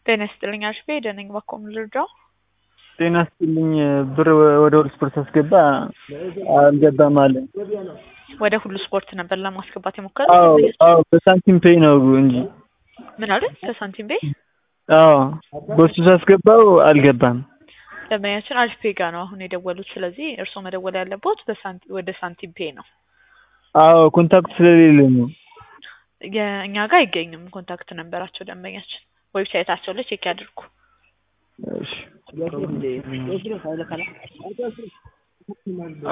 ጤና ይስጥልኝ አሽቤ ደነኝ ባኮም ልርዳው። ጤና ይስጥልኝ ብር ወደ ሁሉ ስፖርት አስገባ አልገባም አለ። ወደ ሁሉ ስፖርት ነበር ለማስገባት አዎ የሞከረው። አዎ በሳንቲም ፔይ ነው እንጂ ምን አለ? ከሳንቲም ቤ አዎ በሱ ሳስገባው አልገባም። ደንበኛችን አሪፍ ፔ ጋ ነው አሁን የደወሉት። ስለዚህ እርስዎ መደወል ያለቦት በሳንቲ- ወደ ሳንቲም ፔ ነው። አዎ ኮንታክት ስለሌለ ነው። የእኛ ጋር አይገኝም ኮንታክት ነበራቸው ደንበኛችን። ዌብሳይታቸው ላይ ቼክ ያድርጉ። እሺ